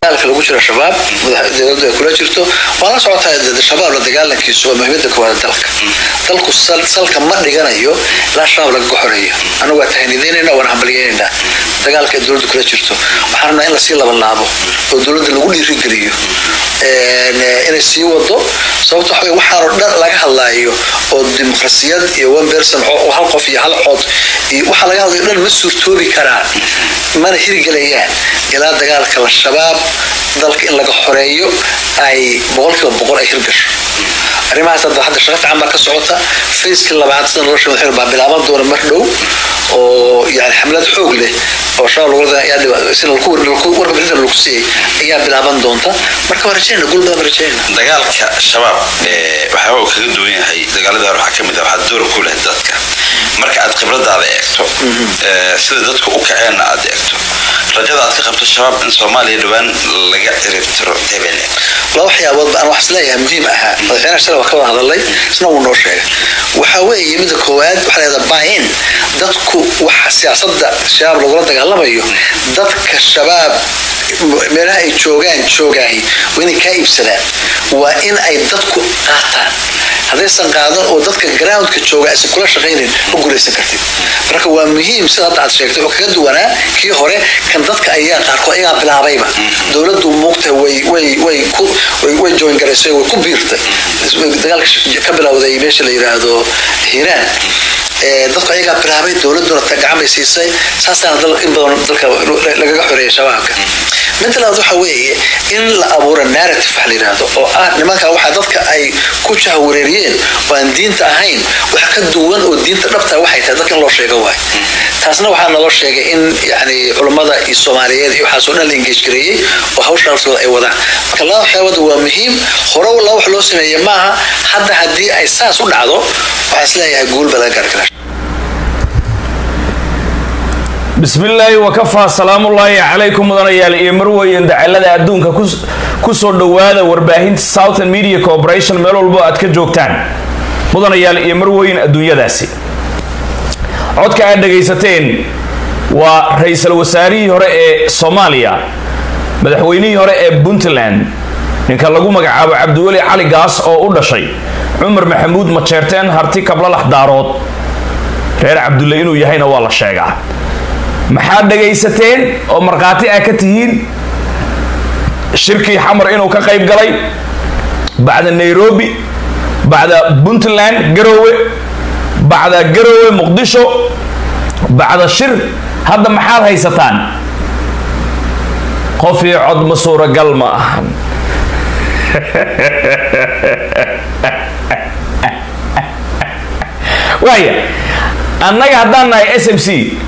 dagaalka lagu jiro shabaab dowladdu ay kula jirto waa la socotaa shabaab la dagaalankiisu waa muhiimada koowaad dalka dalku salka ma dhiganayo ilaa shabaab laga xoreeyo anagu waa tahaniideynayna waan hambalyeynayna dagaalka ay dowladdu kula jirto waxaan rabnaa in lasii labanlaabo oo dowladda lagu dhiirigeliyo inay sii wado sababto waxa waxaanoo dhan laga hadlaayo oo dimuqrasiyad iyo one person hal qof iyo hal cod iyo waxa laga hadlayo dhan ma suurtoobi karaan mana hirgelayaan ilaa dagaalka la shabaab dalka in laga xoreeyo ay boqolkiiba boqol ay hirgasho arrimahaas hadda hadda shaqa fiican baa ka socota facekii labaad sida nolosha madaxweyne baa bilaaban doona mar dhow oo yani xamlad xoog leh oo shabaab warka bixinta lagu siiyey ayaa bilaaban doonta marka waan rajaynaa guul badan rajaynaa dagaalka shabaab waxyaaba uu kaga duwan yahay dagaaladii hore waxaa kamid ah waxaa door ku leh dadka marka aad khibradaada eegto sida dadku u kaceenna aad eegto rajada aad ka qabto shabaab in soomaaliya dhowaan laga ciribtiro hebele laba waxyaabood aan wax isleeyahay muhiim ahaa madaxweynaha shalay waa ka wada hadalay isna wuu noo sheegay waxaa weeye midda koowaad waxaa leedaha buy-in dadku waxa siyaasadda shabaab lagula dagaalamayo dadka shabaab meelaha ay joogaan joogaay waa inay kaa iibsadaan waa in ay dadku qaataan haddaysan qaadan oo dadka groundka jooga aysan kula shaqaynin ma guulaysan kartid marka waa muhiim sida hadda aad sheegtay oo kaga duwanaa kii hore kan dadka ayaa qaarkood ayagaa bilaabayba dowladdu muugta way way way ku way way join garaysay way ku biirtay dagaalka ka bilowday meesha la yiraahdo hiiraan dadku ayagaa bilaabay dowladuna gacan bay siisay saasaana in badan dalka lagaga xoreeyay shabaabka midda labaad waxa weeye in la abuuro narrative wax la yidhaahdo oo ah nimanka waxa dadka ay ku jahwareeriyeen oo aan diinta ahayn wax ka duwan oo diinta dhabta waxay tahay dadka in loo sheego waay taasna waxaa naloo sheegay in yani culummada iyo soomaaliyeed iyo waxaasoo dhan la engage gareeyey oo hawsha naftooda ay wadaan marka laba waxyaabada waa muhiim hore laba wax loo sameeye maaha hadda haddii ay saas u dhacdo waxaa isleeyahay guul baa laga gaari karaa bismillaahi wakafaa salaamullaahi calaykum mudanayaal iyo marweyn dacalada adduunka kusoo dhowaada warbaahinta southern media corporation meel walbo aad ka joogtaan mudanayaal iyo marweyn adduunyadaasi codka aad dhagaysateen waa ra-iisul wasaarihii hore ee soomaaliya madaxweynihii hore ee puntland ninka lagu magacaabo cabdiweli cali gaas oo u dhashay cumar maxamuud majeerteen harti kablalax daarood reer cabdulle inuu yahayna waa la sheegaa maxaad dhagaysateen oo markhaati ah ka tihiin shirkii xamar inuu ka qayb galay bacda nairobi bacda puntland garowe bacda garowe muqdisho bacda shir hadda maxaad haysataan qofii cod ma suuragal ma ahan waaya annaga haddaan nahay s m c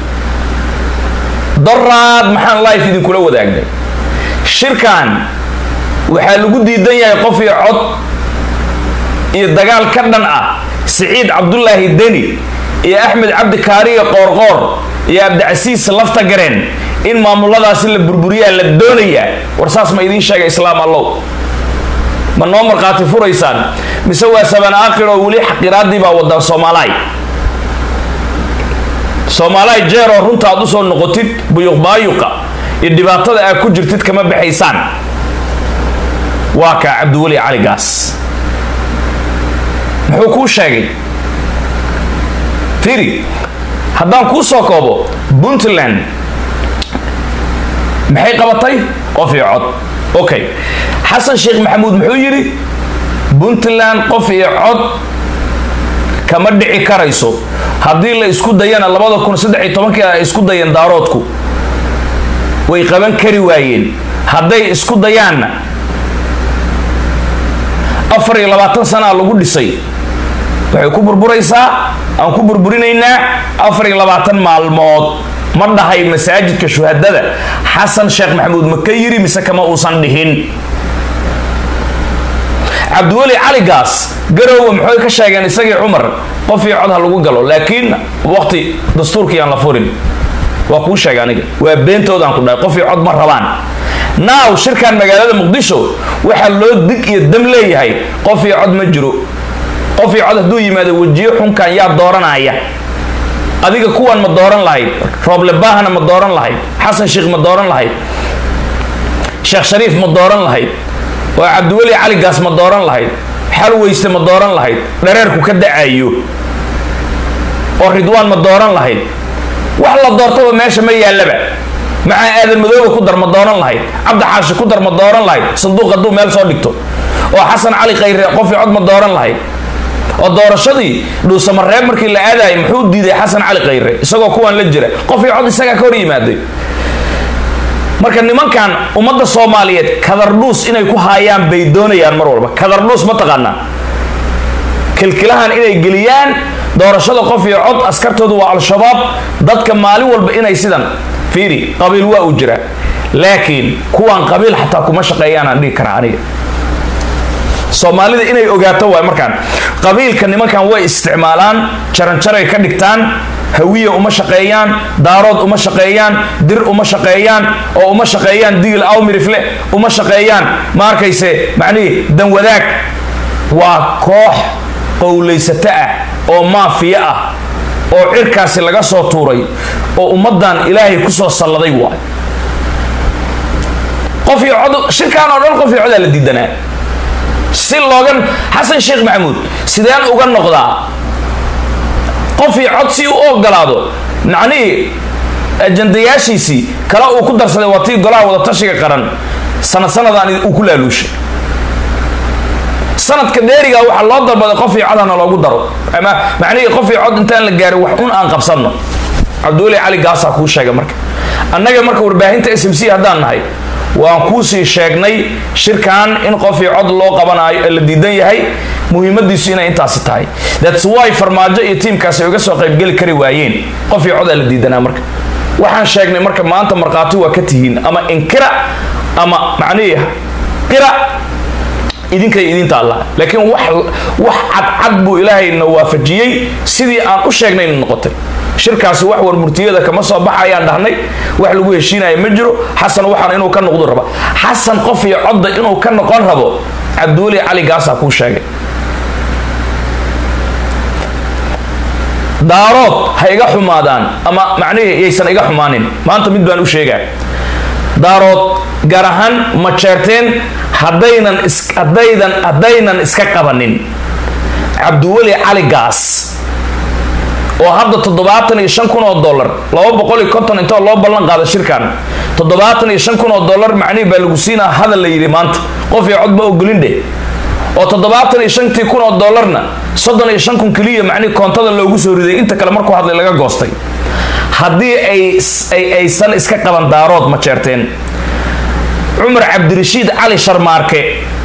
daraad maxaan life idinkula wadaagnay shirkan waxaa lagu diidan yahay qof iyo cod iyo dagaal ka dhan ah siciid cabdulaahi deni iyo axmed cabdi kaariga qoorqoor iyo abdicasiis lafta gareen in maamuladaasi la burburiyaa la doonayaa war saas ma idiin sheega islaam allow ma noo markhaati furaysaan mise waa saban aakhir oo weli xaqiraadii baa wadaa soomaalaay soomaalaay jeer oo runta aad usoo noqotid buyuqbaayuqa iyo dhibaatada aad ku jirtid kama baxaysaan waa kaa cabdiweli cali gaas muxuu kuu sheegay firi haddaan kuu soo koobo puntland maxay qabatay qof iyo cod okay xasan sheekh maxamuud muxuu yidhi puntland qof iyo cod kama dhici karayso haddii la isku dayana labada kun saddex iyo tobankii ay isku dayeen daaroodku way qaban kari waayeen hadday isku dayaanna afar iyo labaatan sanaa lagu dhisay waxay ku burburaysaa aan ku burburinaynaa afar iyo labaatan maalmood ma dhahay masaajidka shuhadada xasan sheekh maxamuud ma ka yiri mise kama uusan dhihin cabdiweli cali gaas garowe maxay ka sheegeen isagii cumar qof iyo cod ha lagu galo laakiin waqti dastuurkii aan la furin waa kuu sheega aniga waa beentoodaan ku dhahay qof iyo cod ma rabaan naaw shirkan magaalada muqdisho waxaa loo dig iyo dam leeyahay qof iyo cod ma jiro qof iyo cod hadduu yimaado wejiyo xunkan yaa dooranaya adiga kuwan ma dooran lahayd rooble baahana ma dooran lahayd xasan sheekh ma dooran lahayd sheekh shariif ma dooran lahayd oo cabdiweli cali gaas ma dooran lahayd xal weyste ma dooran lahayd dhareerku ka dacayo oo ridwaan ma dooran lahayd wax la doortaba meesha ma yaallaba maxaa aadan madoobe ku dar ma dooran lahayd cabdi xaashi ku dar ma dooran lahayd sanduuq hadduu meel soo dhigto oo xasan cali khayre qofii cod ma dooran lahayd oo doorashadii dhuusamareeb markii la aadayay muxuu diiday xasan cali khayre isagoo kuwan la jira qofii cod isagaa ka hor yimaaday marka nimankan ummadda soomaaliyeed kadardhuus inay ku haayaan bay doonayaan mar walba kadardhuus ma taqaanaa kilkilahan inay geliyaan doorashada qof iyo cod askartoodu waa al-shabaab dadka maalin walba inay sidan fiiri qabiil waa uu jira laakiin kuwan qabiil xataa kuma shaqeeyaan aan dhihi karaa aniga soomaalida inay ogaato waay markaan qabiilka nimankan way isticmaalaan jaranjaray ka dhigtaan hawiya uma shaqeeyaan daarood uma shaqeeyaan dir uma shaqeeyaan oo uma shaqeeyaan digil awmirifle uma shaqeeyaan ma arkayse macnihii danwadaag waa koox qowlaysato ah oo maafiya ah oo cirkaasi laga soo tuuray oo ummaddan ilaahay kusoo salladay waay qof iyo cod shirkaan oo dhan qof iyo codaa la diidanaa si loogan xasan sheekh maxamuud sideen uga noqdaa qof iyo cod si u ogolaado macnihii ajandayaashiisii kale uu ku darsaday waa tii golaha wadatashiga qaran sanad sanadaan uu ku laaluushay sanadka dheeriga waxaa loo dalbaday qof iyo codana loogu daro ama macnihii qof iyo cod intaan la gaarin wax un aan qabsanno cabdiweli cali gaasaa kuu sheegay marka annaga marka warbaahinta s m c haddaan nahay waan kuusii sheegnay shirkan in qof iyo cod loo qabanayo la diidan yahay muhiimadiisu inay intaasi tahay thats why farmaajo iyo tiimkaasi ay uga soo qaybgeli kari waayeen qof iyo codaa la diidanaa marka waxaan sheegnay marka maanta markhaati waa ka tihiin ama inkira ama macnihii qira idinkay idinta allah laakiin wax wax cadcad buu ilaahayna waafajiyey sidii aan u sheegnayna noqotay shirkaasi wax warmurtiyada kama soo baxayaan dhahnay wax lagu heshiinaya ma jiro xasan waxaan inuu ka noqdo raba xasan qof iyo codda inuu ka noqon rabo cabdiweli cali gaasaa kuu sheegay daarood ha iga xumaadaan ama macnihii yaysan iga xumaanin maanta mid baan u sheegaa daarood gaar ahaan ma jeerteen haddaynan is haddaydan haddaynan iska qabanin cabdiweli cali gaas oo hadda toddobaatan iyo shan kun oo dollar laba boqol iyo konton intoo loo ballan qaada shirkan toddobaatan iyo shan kun oo dollar macnihi baa lagu siinaa hadal la yidhi maanta qof iyo cod ba ogolindhe oo toddobaatan iyo shantii kun oo dollarna soddon iyo shan kun keliya macnihi koontada loogu soo riday inta kale markuu hadlay laga goostay haddii ay aysan iska qaban daarood ma jeerteen cumar cabdirashiid cali sharmaarke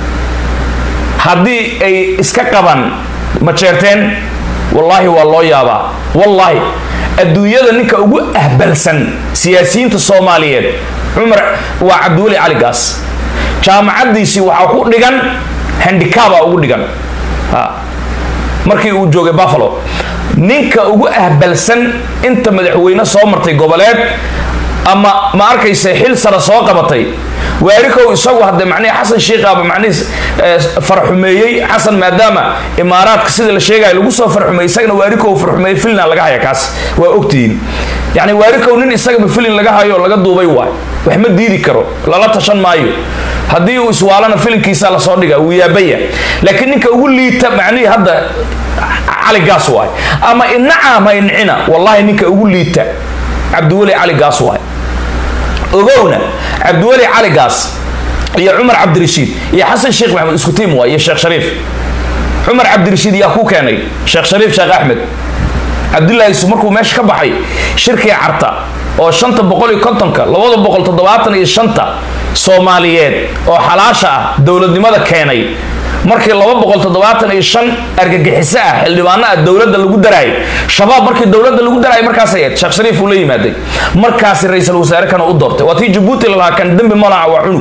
haddii ay iska qaban ma jeerteen wallaahi waa loo yaabaa wallaahi adduunyada ninka ugu ahbalsan siyaasiyiinta soomaaliyeed cumar waa cabdiweli cali gaas jaamacaddiisii waxaa ku dhigan handicaba ugu dhigan markii uu joogay buffalo ninka ugu ahbalsan inta madaxweyne soo martay goboleed ama ma arkaysa xil sare soo qabatay waarikow isagu hadde macnihi xasan shiikaaba macnihi farxumeeyey xasan maadaama imaaraadka sida la sheegayo lagu soo farxumeeyey isagana waarikow farxumeeyey filina laga haya kaas waa ogtihiin yacni waarikow nin isagaba filin laga hayo oo laga duubay waay wax ma diidi karo lala tashan maayo haddii uu iswaalana filinkiisa lasoo dhiga wuu yaabaya laakiin ninka ugu liita macnihii hadda cali gaas waay ama inaca ama incina wallahi ninka ugu liita cabdiweli cali gaas waay ogowna cabdiweli cali gaas iyo cumar cabdirashiid iyo xasan sheekh maxamed isku tiim waay iyo sheekh shariif cumar cabdirashiid yaa ku keenay sheekh shariif sheekh axmed cabdullaahi isu markuu meesha ka baxay shirkii carta oo shanta boqol iyo kontonka labada boqol toddobaatan iyo shanta soomaaliyeed oo xalaasha ah dowladnimada keenay markii laba boqol toddobaatan iyo shan argagixiso ah xildhibaano ah dowladda lagu daraayay shabaab markii dowladda lagu daraayay markaasay ahayd sheekh shariif uu la yimaaday markaasi ra-iisul wasaare kana u doortay waa tii jabuuti lalahaa kan dembi malaca waa cunug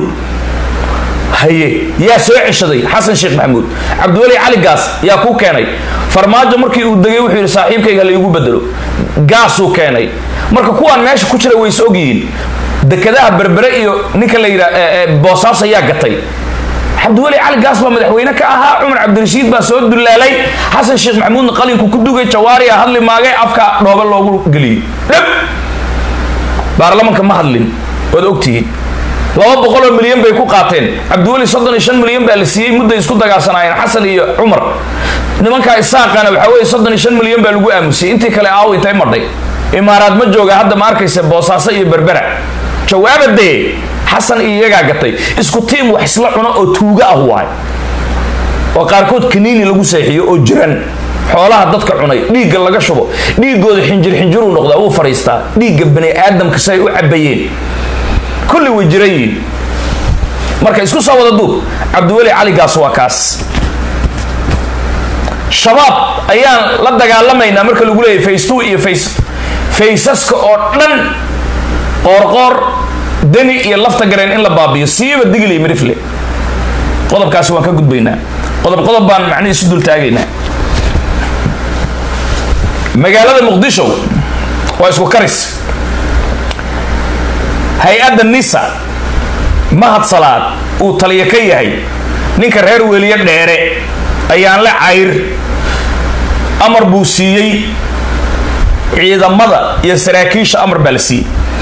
haye yaa soo ceshaday xasan sheekh maxamuud cabdiweli cali gaas yaa kuu keenay farmaajo markii uu degay wuxuu yidhi saaxiibkayga laygu bedelo gaasuu keenay marka kuwaan meesha ku jira way is ogyihiin dekedaha berbere iyo ninka la yidhaa boosaaso ayaa gatay cabdiweli cali gaas baa madaxweyne ka ahaa cumar cabdirashiid baa soo dulaalay xasan sheekh maxamuudna qalinku ku dugay jawaari a hadli maagay afka dhoobe loogu geliyey dhab baarlamanka ma hadlin waad ogtihiin laba boqoloo milyan bay ku qaateen cabdiweli soddon iyo shan milyan baa la siiyey mudday isku dagaasanaayeen xasan iyo cumar nimankaa isaaqana waxaa weeye soddon iyo shan milyan baa lagu aamusiyey intii kale aaw intay madhay imaaraad ma jooga hadda ma arkaysa boosaaso iyo berbera jawaabadee xasan iyo iyagaa gatay isku tiim wax isla cuno oo tuuga ah waay oo qaarkood kaniini lagu seexiyo oo jiran xoolaha dadka cunay dhiigga laga shubo dhiigooda xinjir xinjiruu noqdaa wuu fadhiistaa dhiigga bani aadamka say u cabayeen kulli way jiran yihiin marka isku soo wada duub cabdiweli caligaas waa kaas shabaab ayaan la dagaalamaynaa marka lagu leeyahy face two iyo face faysaska oo dhan qoorqoor deni iyo lafta gareen in la baabiyo siiba digil iyo mirifle qodobkaasi waan ka gudbaynaa qodob qodob baan macnihi isu dul taagaynaa magaalada muqdisho waa isku karis hay-adda nisa mahad salaad uu taliyo ka yahay ninka reer weliye dheere ayaan la cayr amar buu siiyey ciidamada iyo saraakiisha amar baa la siiyey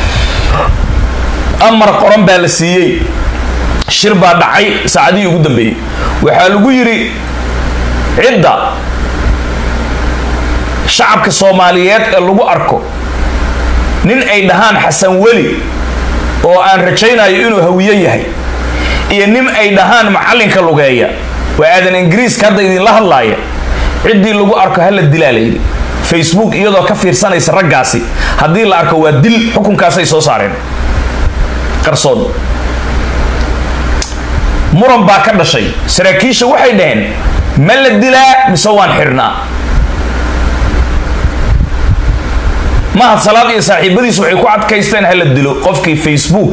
amar qoran baa la siiyey shir baa dhacay saacadihii ugu dambeeyey waxaa lagu yidhi cidda shacabka soomaaliyeed ee lagu arko nin ay dhahaan xasan weli oo aan rajaynayo inuu hawiyo yahay iyo nin ay dhahaan macallinka lugeeya waa aadan ingiriiska hadda idinla hadlaaya ciddii lagu arko hala dilaa layidhi facebook iyadoo ka fiirsanaysa raggaasi haddii la arko waa dil xukunkaasay soo saareen qarsoon muran baa ka dhashay saraakiisha waxay dhaheen ma la dilaa mise waan xidhnaa mahad salaad iyo saaxiibadiisu waxay ku adkaysteen hala dilo qofkii facebook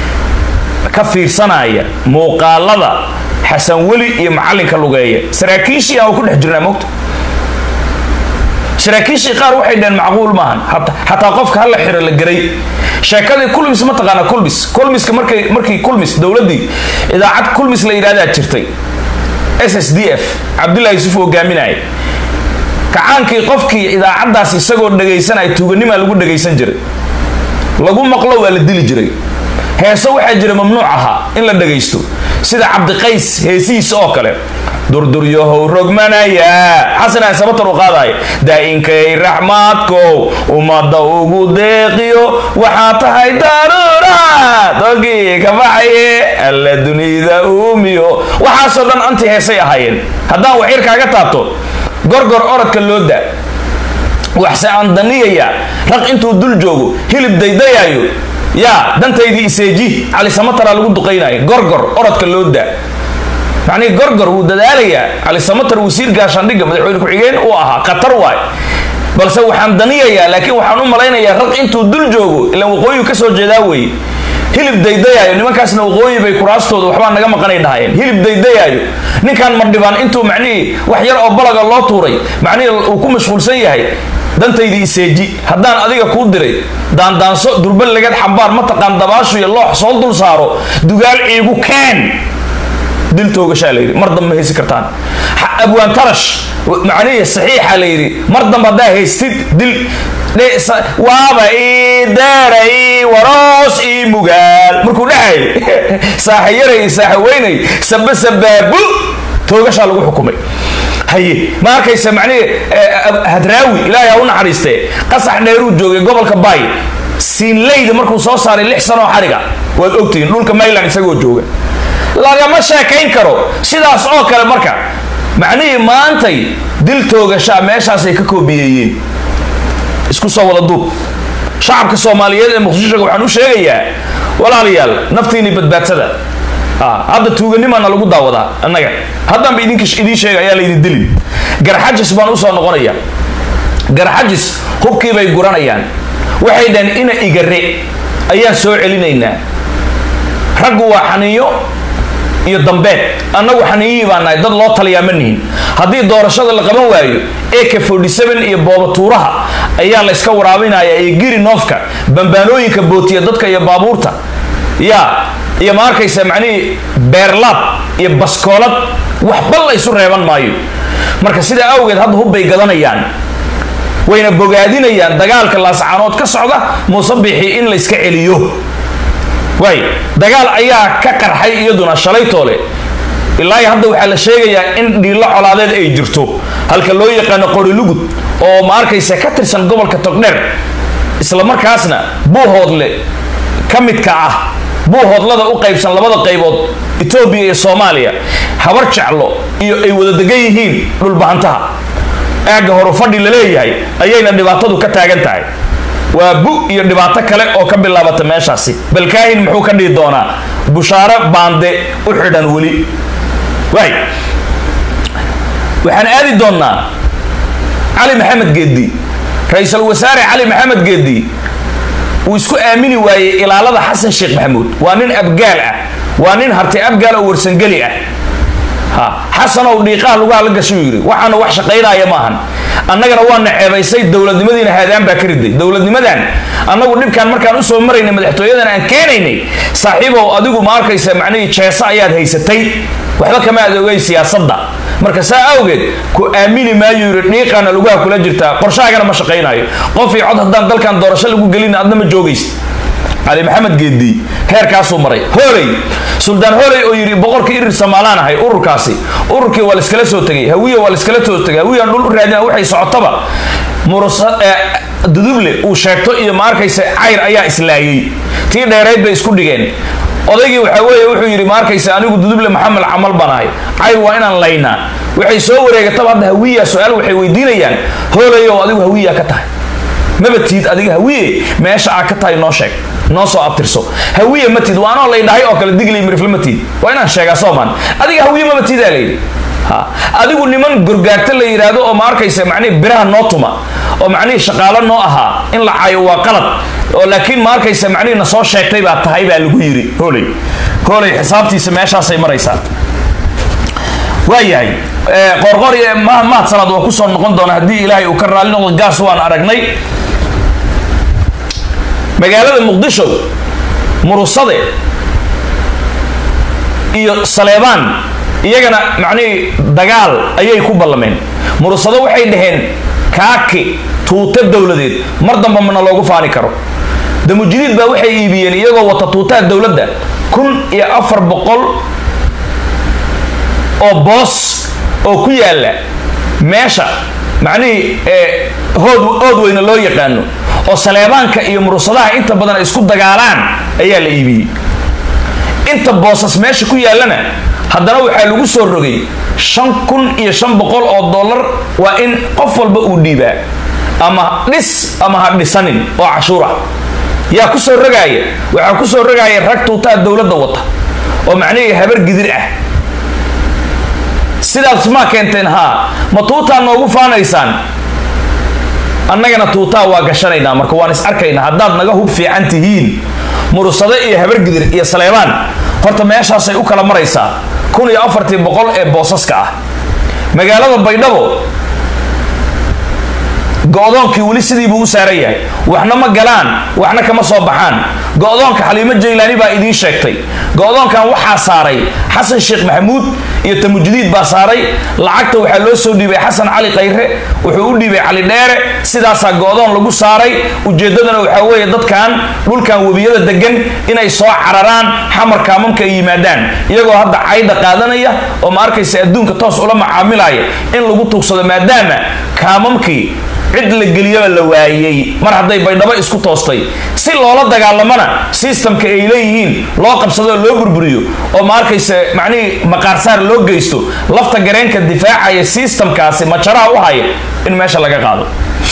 ka fiirsanaya muuqaalada xasan weli iyo macallinka lugeeya saraakiishii aan ku dhex jirnaa mogta saraakiishii qaar waxay dhaheen macquul maahan xataa qofka hala xiro la geray sheekadii kulmis ma taqaana kulmis kulmiska markay markii kulmis dowladdii idaacad kulmis la yidhahdaa jirtay s s d f cabdullahi yusuf hogaaminaya kacaankii qofkii idaacaddaas isagoo dhagaysanaya tuuganimaa lagu dhagaysan jiray lagu maqlo waa la dili jiray heeso waxaa jira mamnuuc ahaa in la dhagaysto sida cabdiqays heesihiisa oo kale durduryahow rogmanaya xasan sabatar u qaadaya daa-inkay raxmaadkow ummadda ugu deeqiyo waxaa tahay daruuraad ogii ka baxaye alla dunida uumiyo waxaasoo dhan anti heesay ahaayeen haddaan waxyar kaaga taabto gorgor orodka loo da waxse aan daniyaya raq intuu dul joogo hilib daydayaayo yaa dantaydii iseeji cali samatara lagu duqaynayo gorgor orodka loo da macnihii gorgor wuu dadaalayaa cali samatar wasiir gaashaandhigga madaxweyne ku-xigeen uu ahaa khatar waay balse waxaan daniyayaa laakiin waxaan u malaynayaa raq intuu dul joogo ilaan waqooyigu kasoo jeedaa weeye hilib daydayaayo nimankaasna waqooyi bay kuraastooda waxbaa naga maqanay dhahayeen hilib daydayaayo ninkan mardhibaan intuu macnihii wax yar oo balaga loo tuuray macnihii uu ku mashquulsan yahay dantaydii iseeji haddaan adiga kuu diray daandaanso durbal lagad xambaar mataqaan dabaashu iyo loox soo dul saaro dugaal ciigu keen dil toogashaa la yidhi mar dambe haysi kartaan abwaan tarash macnihii saxiixa la yidhi mar dambe haddaa haystid dil waaba ii deera ii waroos ii mugaal markuu dhacay saaxa yaray saaxa weynay saba sabaabu toogashaa lagu xukumay haye ma arkaysa macnihii hadraawi ilaahay ha u naxariistee qasax dheeruu joogay gobolka baay siinleyda markuu soo saaray lix sanoo xariga waad ogtihiin dhulka mayland isagoo jooga lagama sheekayn karo sidaas oo kale marka macnihii maantay dil toogashaa meeshaasay ka koobiyeeyeen isku soo wada duub shacabka soomaaliyeed ee muqdishoga waxaan u sheegayaa walaalayaal naftiini badbaadsada hadda tuuganimaana lagu daawadaa annaga haddaanba idinka idiin sheega ayaa laydin dilin garxajis baan usoo noqonaya garxajis hubkii bay guranayaan waxay dhaheen ina igare ayaan soo celinaynaa raggu waa xaniyo iyo dambeed annagu xaniyihii baa nahay dad loo taliyaa ma nihin haddii doorashada la qaban waayo ak iyo boobatuuraha ayaa layska waraabinaya iyo giri noofka bambaanooyinka bootiya dadka iyo baabuurta ya iyo ma arkaysa macnihii beerlaab iyo baskoolad waxba la ysu reeban maayo marka sidaa awgeed hadda hubbay gadanayaan wayna bogaadinayaan dagaalka laascaanood ka socda muuse bixi in layska celiyo waay dagaal ayaa ka qarxay iyaduna shalay toole ilaa iyo hadda waxaa la sheegayaa in dhiilo colaadeed ay jirto halka loo yaqaano qorilugud oo ma arkaysa ka tirsan gobolka togdheer isla markaasna buuhoodle ka midka ah buuhoodlada u qaybsan labada qaybood etoobiya iyo soomaaliya habar jeclo iyo ay wada degan yihiin dhulbahantaha aagga horu fadhi la leeyahay ayayna dhibaatadu ka taagan tahay waa bu iyo dhibaato kale oo ka bilaabata meeshaasi balkaahin muxuu ka dhihi doonaa bushaaro baande u xidhan weli waay waxaan aadi doonnaa cali maxamed geeddi ra-iisul wasaare cali maxamed geeddi uu isku aamini waayey ilaalada xasan sheekh maxamuud waa nin abgaal ah waa nin harti abgaal oo warsangeli ah ha xasanow dhiiqaha lagu hadla gashay uu yidhi waxaana wax shaqaynaya maahan annagana waana ceebaysay dowladnimadiina haadaan baa ka riday dowladnimadan annagu dhibkaan markaan usoo maraynay madaxtooyadan aan keenaynay saaxiibow adigu ma arkaysa macnihii jeesa ayaad haysatay waxba kama aad ogey siyaasadda marka saa awgeed ku aamini maayo yidhi dhiiqaana lugaha kula jirtaa qorshahaagana ma shaqaynayo qof iyo cod haddaan dalkan doorasho lagu gelin adna ma joogaysa cali maxamed geedi heerkaasuu maray hooley suldaan hooley oo yidhi boqorkii irir somaalaan ahay ururkaasi ururkii waa laiskala soo tegay hawiya waa laiskala soo tegay hawiyaan dhul u raadina waxay socotaba murusa duduble uu sheegto iyo ma arkaysa cayr ayaa islaayey tii dheerayd bay isku dhigeen odaygii waxaa weeye wuxuu yidhi ma arkaysa anigu duduble maxamed camal baan ahay cayr waa inaan laynaa waxay soo wareegataba hadda hawiya su-aal waxay weydiinayaan hoolayow adigu hawiya ka tahay maba tiid adiga hawiye meesha aa ka tahay noo sheeg noo soo abtirso hawiye ma tiid waanoo lay dhahay oo kale diglay mirifle ma tiid waa inaan sheegaa soomaan adiga hawiye maba tiidaa layidhi ha adigu niman gorgaarta la yidhaahdo oo ma arkaysa macnihi biraha noo tuma oo macnihii shaqaalo noo ahaa in la caayo waa qalad oo laakiin ma arkaysa macnihii na soo sheegtay baa tahay baa lagu yidhi hooley hooley xisaabtiisa meeshaasay maraysaa waayahay qoorqoor iyo mahad salaad waa kusoo noqon doona haddii ilaahay uu ka raalli noqdo gaas waan aragnay magaalada muqdisho murusade iyo saleebaan iyagana macnihii dagaal ayay ku ballameen murusado waxay dhaheen kaaki tuuta dowladeed mar damba mana loogu faani karo damujidiid baa waxay iibiyeen iyagoo wata tuutaha dowladda kun iyo afar boqol oo boos oo ku yaala meesha macnihii hood ood weyne loo yaqaano oo saleebaanka iyo murusadaha inta badan ay isku dagaalaan ayaa la iibiyey inta boosas meesha ku yaallana haddana waxaa lagu soo rogay shan kun iyo shan boqol oo dollar waa in qof walba uu dhiibaa ama dhis ama ha dhisanin oo cashuura yaa ku soo rogaaya waxaa ku soo rogaaya rag tuutaha dowladda wata oo macnihii habar gidir ah sidaas maa keenteen haa ma tuutaa noogu faanaysaan annagana tuutaa waa gashanaynaa marka waan is arkaynaa haddaad naga hub fiican tihiin murusado iyo habargidir iyo saleebaan horta meeshaasay u kala maraysaa kun iyo afartii boqol ee boosaska ah magaalada baydhabo go-doonkii weli sidiibuu u saaran yahay waxna ma galaan waxna kama soo baxaan go-doonka xaliimo jaylaani baa idiin sheegtay go-doonkan waxaa saaray xasan sheekh maxamuud iyo tamujidiid baa saaray lacagta waxaa loo soo dhiibay xasan cali khayre wuxuu u dhiibay cali dheere sidaasaa go-doon lagu saaray ujeeddadana waxaa weeye dadkan dhulkan webiyada degan inay soo cararaan xamar kaamamka ay yimaadaan iyagoo hadda cayda qaadanaya oo ma arkaysa adduunka toos ula macaamilaya in lagu tuugsado maadaama kaamamkii cid la geliyaba la waayey mar hadday baydhabo isku toostay si loola dagaalamana sistamka ay leeyihiin loo qabsadoo loo burburiyo oo ma arkaysa macnihii maqaarsaar loo geysto lafta gareenka difaacaya sistamkaasi majaraha u haya in meesha laga qaado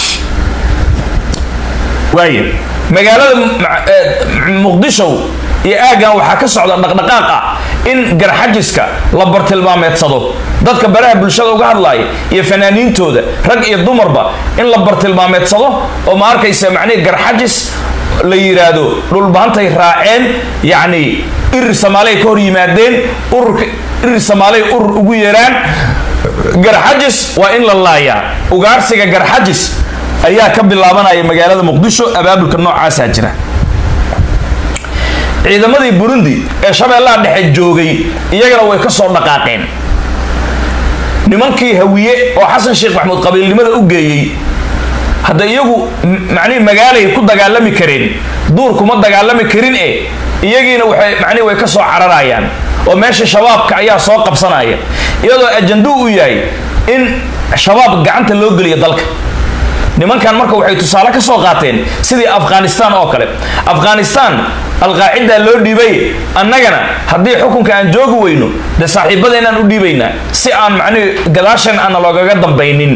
waaya magaalada muqdisho iyo aaggan waxaa ka socda dhaqdhaqaaq ah in garxajiska la bartilmaameedsado dadka baraha bulshada uga hadlaaya iyo fanaaniintooda rag iyo dumarba in la bartilmaameedsado oo ma arkaysa macnihi garxajis la yidhaahdo dhulbahantay raaceen yacni irir soomaaliyay ka hor yimaadeen ururka irir soomaaliyay urur ugu yeeraan garxajis waa in la laayaa ugaarsiga garxajis ayaa ka bilaabanaya magaalada muqdisho abaabulka noocaasaa jira ciidamadii burundi ee shabeellaha dhexe joogay iyagana way ka soo dhaqaaqeen nimankii hawiye oo xasan sheekh maxamuud qabiilnimada u geeyey hadda iyagu macnihi magaalay ku dagaalami kareen duur kuma dagaalami karin e iyagiina waxay macnihi way ka soo cararayaan oo meesha shabaabka ayaa soo qabsanaya iyadoo ajanduu u yahay in shabaab gacanta loo geliyo dalka nimankan marka waxay tusaale ka soo qaateen sidii afghanistan oo kale afghanistan alqaacidaa loo dhiibay annagana haddii xukunka aan joogi weyno dee saaxiibadeenaan u dhiibaynaa si aan macnihi gadaashan aana loogaga dambaynin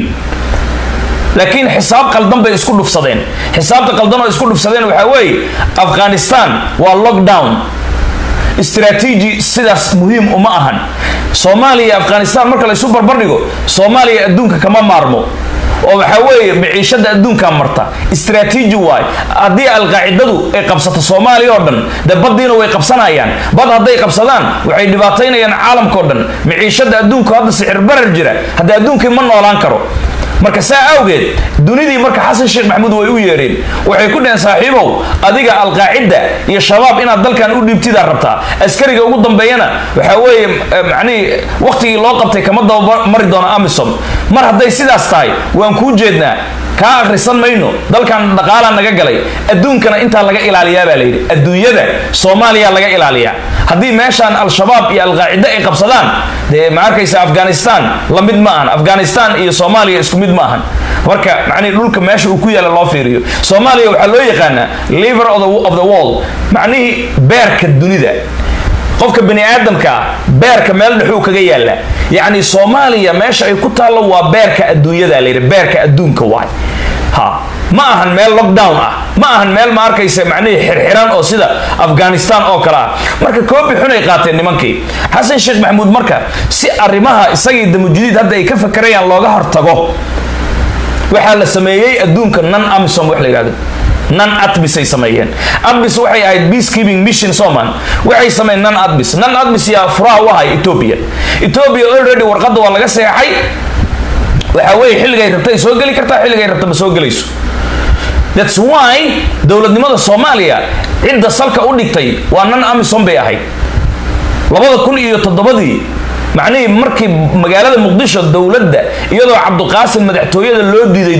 laakiin xisaab qaldan bay isku dhufsadeen xisaabta qaldan oo isku dhufsadeen waxaa weeye afghanistan waa lockdown istraatiiji sidaas muhiim uma ahan soomaaliya iyo afghanistan marka laysu barbardhigo soomaaliya adduunka kama maarmo oo waxaa weeye maciishada adduunkaa marta istraatiiji waay haddii alqaacidadu ay qabsato soomaaliya oo dhan dee baddiina way qabsanayaan bad hadday qabsadaan waxay dhibaataynayaan caalamka oo dhan maciishada adduunku hadda sicir barar jira hadda adduunkii ma noolaan karo marka saa awgeed dunidii marka xasan sheekh maxamuud way u yeereen waxay ku dhaheen saaxiibow adiga alqaacida iyo shabaab inaad dalkan u dhiibtidaa rabtaa askariga ugu dambeeyana waxaa weeye macnihii wakhtigii loo qabtay kama dabamari doono amisom mar hadday sidaas tahay waan kuu jeednaa kaa akhrisan mayno dalkan dhaqaalaa naga galay adduunkana intaa laga ilaaliyaa baa layidhi adduunyada soomaaliya laga ilaaliyaa haddii meeshaan al-shabaab iyo alqaacida ay qabsadaan dee ma arkaysa afghanistan la mid ma ahan afghanistan iyo soomaaliya isku mid ma ahan marka macnihi dhulka meesha uu ku yaala loo fiiriyo soomaaliya waxaa loo yaqaanaa liver of the world macnihii beerka dunida qofka bani aadamkaa beerka meel dhexuu kaga yaala yacni soomaaliya meesha ay ku taallo waa beerka adduunyada layidhi beerka adduunka waay ha ma ahan meel lockdown ah ma ahan meel ma arkaysa macnihii xirxiran oo sida afghanistan oo kale ah marka koobi xun ay qaateen nimankii xasan sheekh maxamuud marka si arrimaha isagii damujudiid hadda ay ka fakarayaan looga hortago waxaa la sameeyey adduunka nan amisom wax la yidhahdo nan adbis ay sameeyeen adbis waxay ahayd peacekeeping mission soman waxay sameeyeen nan adbis nan adbis yaa furaha u ahay ethiopia ethiopia already warqadda waa laga seexay waxaa weeye xilligay rabta ay soo geli kartaa xilligay rabta ma soo gelayso thats why dowladnimada soomaaliya cidda salka u dhigtay waa nan amisom bay ahayd labada kun iyo toddobadii macnihii markii magaalada muqdisho dowladda iyadoo cabduqaasim madaxtooyada loo diiday